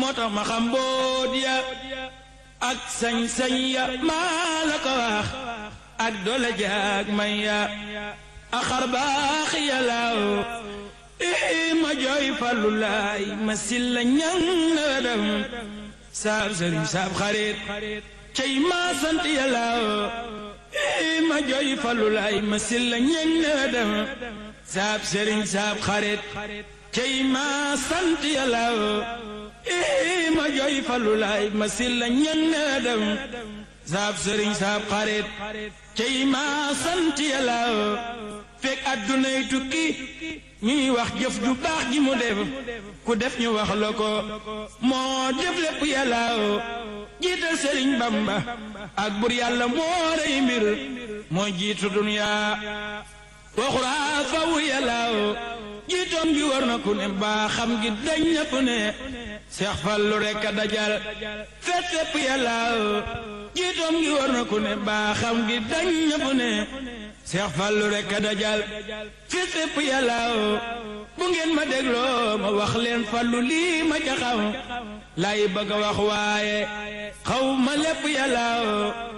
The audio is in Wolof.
moo tax ma xam boot ya ak sañ-sañ ya maa la ko wax ak doole jaag may ya ak xar baax ya laaw ii ma jooy fallu laay ma silla ñang na dem saab sëriñ saab xarit cey ma sant ya laaw ii ma jooy fallu laay ma silla ñang na dem saab sëriñ saab xarit cey ma sant ya laaw ii ma jooy fallu laay ma silla ñang na dem saab sëriñ saab xarit cey ma sant ya laaw fekk addunay tukki ñuy wax jëf ju baax ji mu def ku def ñu wax la ko moo def lépp yàllaaw jiital sëriñ bamba ak bur yàlla moo rey mbir moo jiitu duniyaa waxuraa faw yàllaaw jiitoom gi war na ku ne baa xam gi dañ na ku ne seex fallu rekk a dajal fet fépp yàllaaw jiitoom gi war na ku ne baa xam gi dañ na ku ne seex fallu rekk a dajal fi fépp yàllaaw bu ngeen ma dégloo ma wax leen fallu lii ma ca xam laay bëgg a wax waaye xaw ma lépp yàllaaw